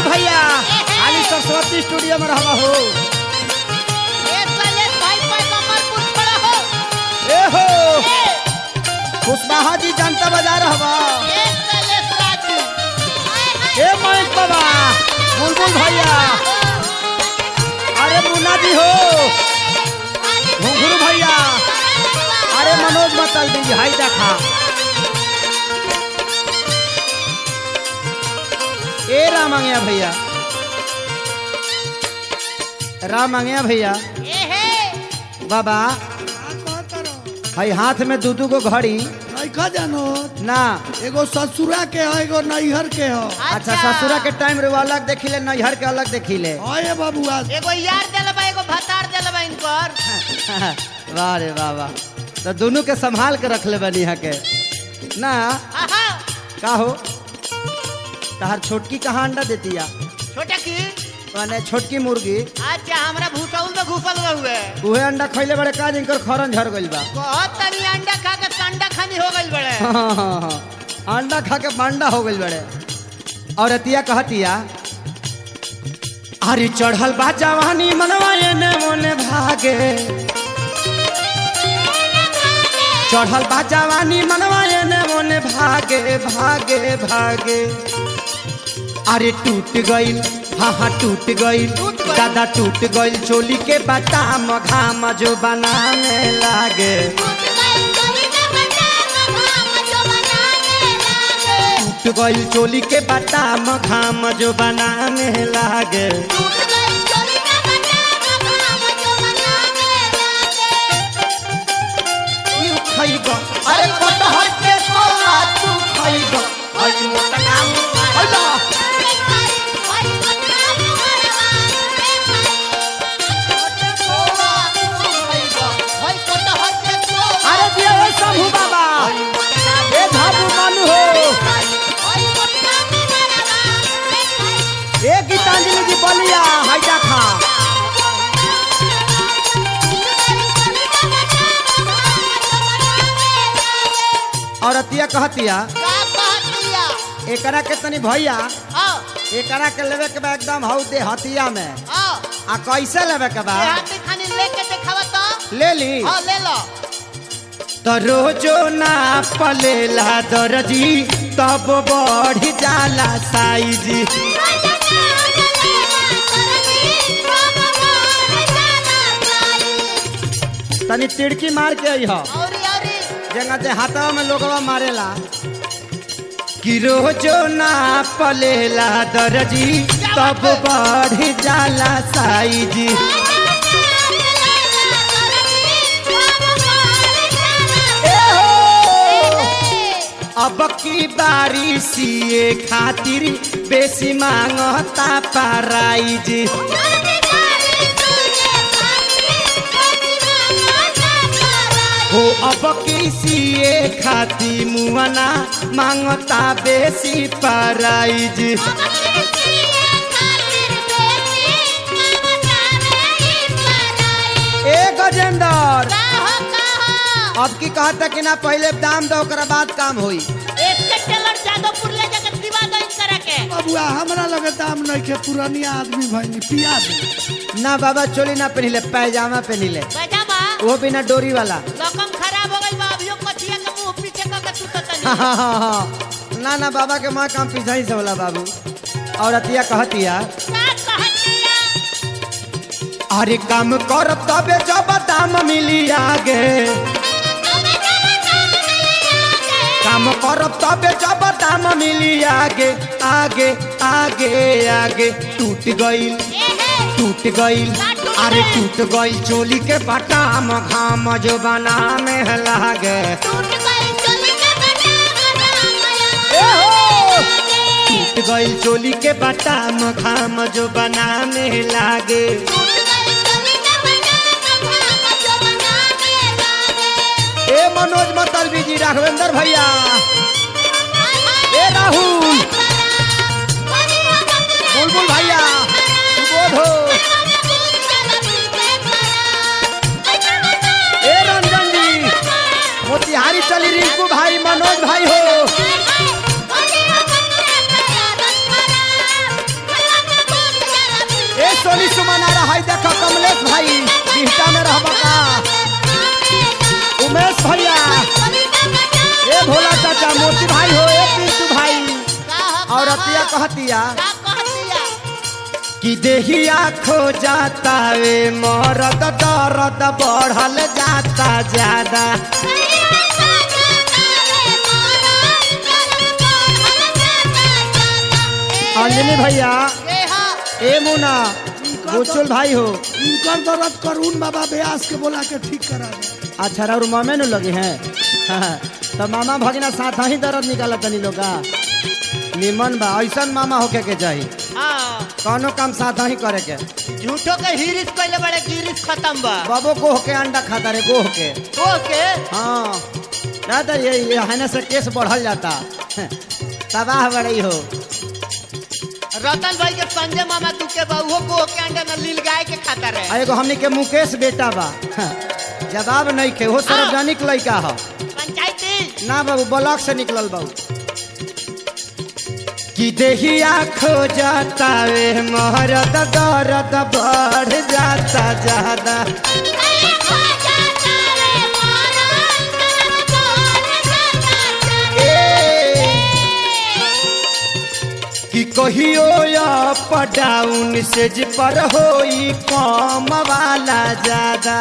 अशोक भैया खाली सरस्वती स्टूडियो में रहबा हो ए हो खुशबाहा जी जनता बाजार रहबा ए मयंक बाबा बुलबुल भैया अरे मुन्ना जी हो घुंघरू भैया अरे मनोज मतल दी हाई देखा ए राम आंगया भैया राम आंगया भैया बाबा हई हाथ में दू दू गो घड़ी नइखा जानो ना एगो ससुरा के है एगो नैहर के है अच्छा ससुरा के टाइम रे वो अलग देखिले नैहर के अलग देखिले है बाबुआ एगो यार दिलबा एगो भतार दिलबा इनकर वाह रे वाह वाह तो दोनों के संभाल के रख ले बनी यहाँ के ना आहा का हो तहार छोटकी कहाँ अंडा देती या छोटा की माने छोटकी मुर्गी अच्छा हमरा भूसौल में घुसल रहुए उहे अंडा खैले बड़े का जिनकर खरन झर गइल बा बहुत तनी अंडा खा के कंडा खानी हो गइल बड़े हाँ, हाँ, हाँ। अंडा खा के बांडा हो गइल बड़े और अतिया कहतिया अरे चढ़ल बा जवानी मनवा एने मोने भागे चढ़ल बा जवानी मनवा एने मोने भागे भागे भागे अरे टूट गइल हाँ हाँ टूट गइल दादा टूट गइल चोली के बटाम घाम जो बनाने लागे टूट गइल चोली के बटाम घाम जो बनाने लागे यू खइगो अरे कटहर के सोला तू खइगो अरे मोटा काम अल्लाह अरे दिया ए शंभू बाबा ए धाबू मानू हो ए गीतांजलि जी बलिया हाइजा खा और अतिया कहतिया एकरा के तनी भैया एकरा के लेवे के बा एकदम हौ दे हतिया में आ कैसे लेवे के बा ले ली ले लो तो रोजो ना पलेला दर्जी तब बढ़ जाला साइजी तनी तिड़की मार के आई हो औरी औरी जेंगा जे हाथवा में लोगवा मारेला कि रोजो ना पलेला दर्जी तब बढ़ जाला साइजी ए हो अब की बारी सीए खातिर बेसी मांगता प्राइज हो अब की सीए खातिर मुआना मांगता बेसी प्राइज ए गजेंद्र अब की कहता कि ना पहले दाम दो ओकरा बाद काम होई बाबुआ हमरा लगे दाम नइखे पुरानिया आदमी भइनी पिया दे ना बाबा चोली ना पहनिले पैजामा पहनिले वो बिना डोरी वाला हाँ, हाँ, हाँ, हाँ। ना ना बाबा के माँ काम पीछा ही से होला बाबू और अतिया कहतिया अरे काम करब तबे जब दाम मिली आगे काम करब तबे जब दाम मिली आगे आगे आगे आगे टूट गइल टूट गइल अरे टूट गइल चोली के बटाम घाम जो बना में लागे ए हो टूट गइल चोली के बटाम घाम जो बना में लागे ए मनोज मतलबी जी राघवेंद्र भैया ए राहुल बुलबुल भैया सुबोध हो ए रंजन जी मोतिहारी चली रिंकू भाई मनोज भाई हो पिंटू भाई हो ए पिंटू भाई का ह- और का अतिया ह- कहतिया का कहतिया कि देहिया खो जाता वे मरद दर्द बढ़ल जाता ज्यादा अंजलि भैया के ह ए मुना गोचुल भाई हो इनकर दर्द करून बाबा ब्यास के बोला के ठीक करा दे अच्छा और मामे नु लगे हैं तो मामा भगिना साथ ही दर्द निकाला तनी लोग का निमन बा ऐसन मामा होके के चाहिए हाँ कौनो काम साथ ही करे के झूठो के हिरिस पहले बड़े गिरिस खत्म बा बाबो गोह के अंडा खाता रे गोह के ओके हाँ ना तो ये ये है से केस बढ़ल जाता तबाह बड़ी हो रतन भाई के संजय मामा तू के बहुओ को के अंडा न लील गाय के खाता आ रहे एगो हमनी के मुकेश बेटा बा जवाब नहीं खे वो सार्वजनिक लड़का ह पंचायती ना बाबू ब्लॉक से निकलल बाबू कि देहिया खो जाता वे महरत दर्द बढ़ जाता ज्यादा ए, कि कहियो अप डाउन से जी पर होई कम वाला ज्यादा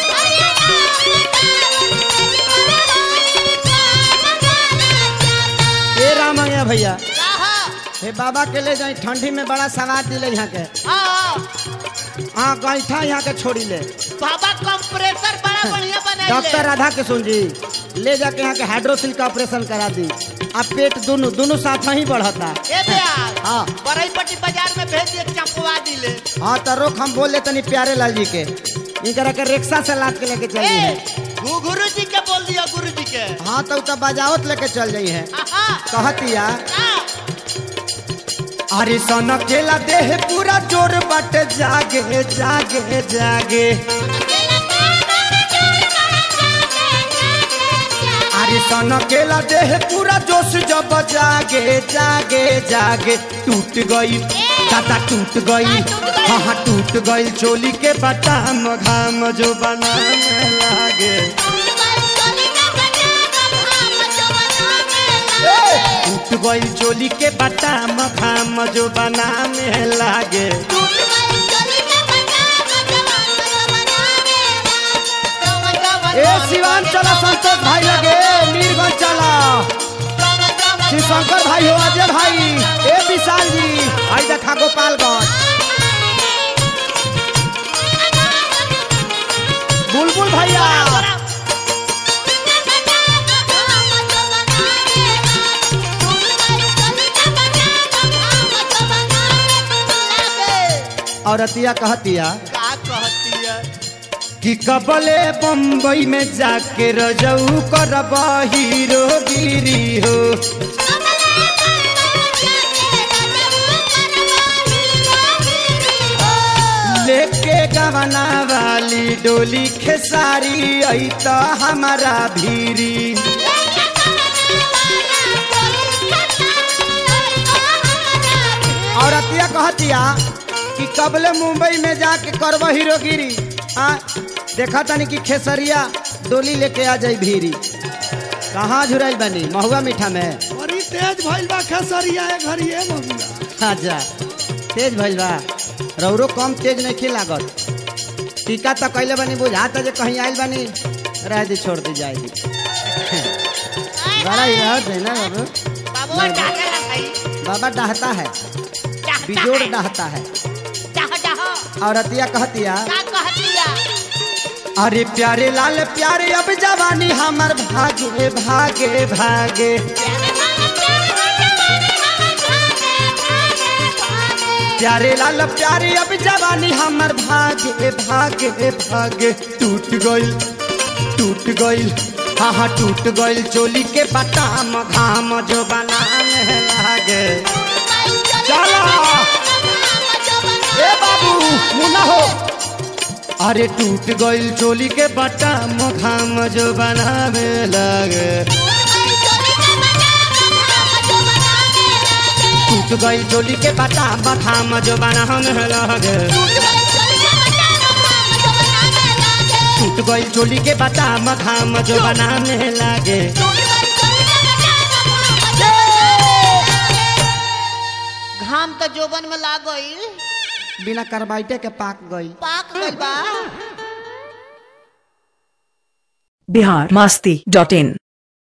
ए रामैया भैया कहा हे बाबा के ले जाई ठंडी में बड़ा सवाद दिले यहाँ के हाँ हाँ गैठा यहाँ के छोड़ी ले बाबा कंप्रेसर बड़ा बढ़िया बनाइले डॉक्टर राधा किशोर जी ले जाके यहाँ के हाइड्रोसिल का ऑपरेशन करा दी अब पेट दोनों दोनों साथ ही बढ़ता ए ब्यास हाँ। बरईपट्टी बाजार में भेज दिए चंपवा दिले हाँ तो रोक हम बोल तनी प्यारे लाल जी के इनकरा के रिक्शा से लाद के लेके चल है ए गुरु जी के बोल दिया गुरु जी के हाँ तो तो बजावत लेके चल जाई है हाँ कहतिया हाँ अरे सन केला देह पूरा जोर बट जागे जागे जागे अरे सन केला देह पूरा जोश जब जागे जागे जागे टूट गई दादा टूट गई हाँ हाँ टूट गई चोली के बटाम घाम जो बनाने लागे टूट गई चोली के बटाम घाम जो बनाने लागे ए शिवान चला संतोष भाई लगे मीरगंज चला शिव शंकर भाई हो अजय भाई ए विशाल जी आई देखा गोपालगंज बुलबुल भैया और अतिया कहतिया का कहती है कि कबले बम्बई में जाके रजऊ करब हीरो गिरी हो लेके गवना वाली डोली खेसारी आई तो हमारा भीरी और अतिया कहतिया कि कबले मुंबई में जाके करब हीरोगिरी हाँ देखा तनी कि खेसरिया डोली लेके आ जाई भीरी कहाँ झुराई बनी महुआ मीठा में बड़ी तेज भइल बा खेसरिया ए घरी ए बबुआ अच्छा तेज भइल बा रौरो कम तेज नहीं लागत टीका तो कैले बनी बुझाता जे कहीं आइल बनी रह दी छोड़ दी जाएगी बड़ा ही रहत है ना बाबू बाबू डाके लगाई बाबा डहता है चाहता बिजोड़ है डहता है चाह चाह और अतिया कहतिया का कहतिया अरे प्यारे लाल प्यारे अब जवानी हमर भागे भागे भागे प्यारे लाल प्यारे अब जवानी हमर भागे भागे भागे टूट गइल टूट गइल हाँ हाँ टूट गइल चोली के बटाम घाम जो बनाने लागे चलो ए बाबू मुना हो अरे टूट गइल चोली के बटाम घाम जो बनावे लागे टूट गइल चोली के बटाम घाम जो बनावे लागे टूट गइल चोली के बटाम घाम जो बनाने लागे जोबन में लाग गई बिना कार्बाइटे के पाक गई पाक गइल बा बिहार मस्ती डॉट इन